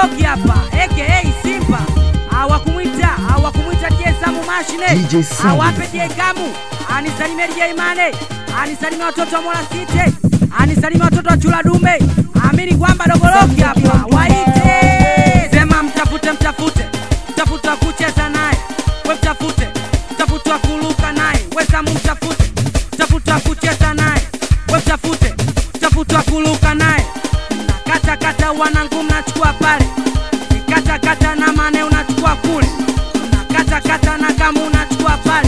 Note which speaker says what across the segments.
Speaker 1: Dogoloki hapa aka Simba awakumwita awakumwita DJ Samu mashine
Speaker 2: DJ Samu.
Speaker 1: awape DJ Kamu anisalimie DJ Mane anisalimie watoto wa Mola City anisalimie watoto wa Chula Dume amini kwamba Dogoloki hapa waite sema mtafute mtafute mtafute wa kucheza naye we mtafute mtafute wa kuruka naye we Samu mtafute mtafute wa kucheza naye we mtafute mtafute wa kuruka naye kata kata wanangu mnachukua pale kata kata na mane unachukua kule kata kata na kama unachukua pale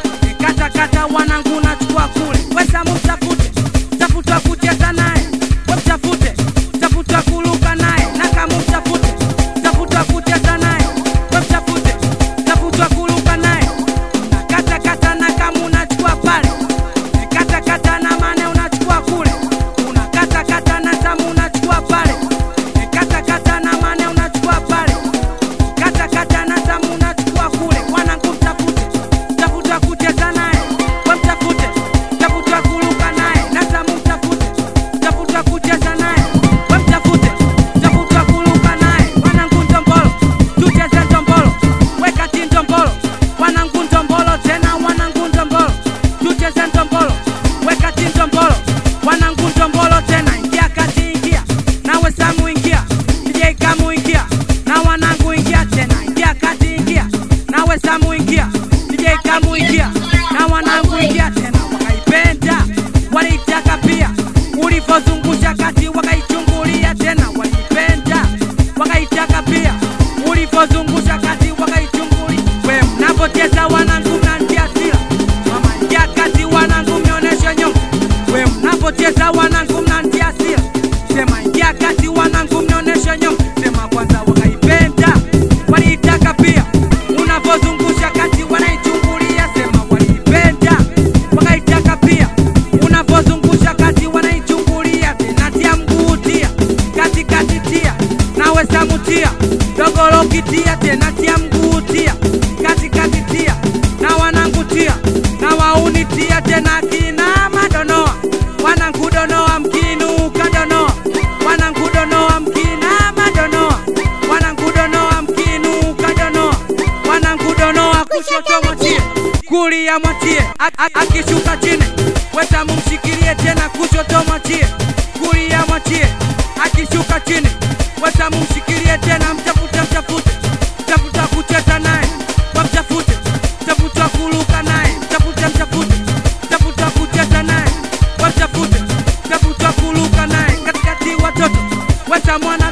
Speaker 1: kata kata wanangu unachukua kule wesamu mtafute mtafute wa kucheza naye we mtafute mtafute wa kuruka naye na kama mtafute mtafute wa kucheza naye we mtafute mtafute wa kuruka naye kata kata na kama unachukua pale kata kata na mane unachukua kule unakata kata na tamu unachukua pale kata kata na mane unachukua pale kata kata na tamu unachukua kule wanangu mtafute mtafute wa kucheza naye we mtafute mtafute wa kuruka naye na tamu mtafute mtafute wa kucheza naye we mtafute mtafute wa kuruka naye wanangu ndombolo tucheze ndombolo wekati ndombolo wanangu ndombolo tena wanangu ndombolo tucheze ndombolo wekati ndombolo wanangu ndombolo tena ingia kati ingia nawe samu ingia DJ kamu ingia na wanangu ingia tena ingia kati ingia nawe samu ingia DJ kamu ingia na wanangu ingia tena wakaipenda waliitaka pia ulivyozungusha kati wakaichungulia tena waliipenda wakaitaka pia ulivyozungusha kati wakaichungulia we mnapocheza wanangu mnantia sila mama ingia kati wanangu mnionyeshe nyonga we mnapocheza wanangu mnantia sila sema ingia kati wanangu mnionyeshe nyonga sema kwanza wakaipenda waliitaka pia unavyozungusha kati wanaichungulia sema waliipenda wakaitaka pia unavyozungusha kati wanaichungulia tena tia mguu tia katikati tia nawe samutia dogolokitia tena tia mguu tia katikati tia na wanangu tia na wauni tia tena kina madonoa wanangu donoa mkinuka donoa wanangu donoa mkina madonoa wanangu donoa mkinuka donoa wanangu donoa kushoto mwatie kulia mwatie A- a- akishuka chini wetamu mshikilie tena kushoto mwatie kulia mwatie akishuka chini wetamu mshikilie tena mtafute mtafute mtafuta kucheza naye wamtafute mtafuta kuruka naye mtafute mtafute mtafuta kucheza naye wamtafute mtafuta kuruka naye katikati watoto weta mwana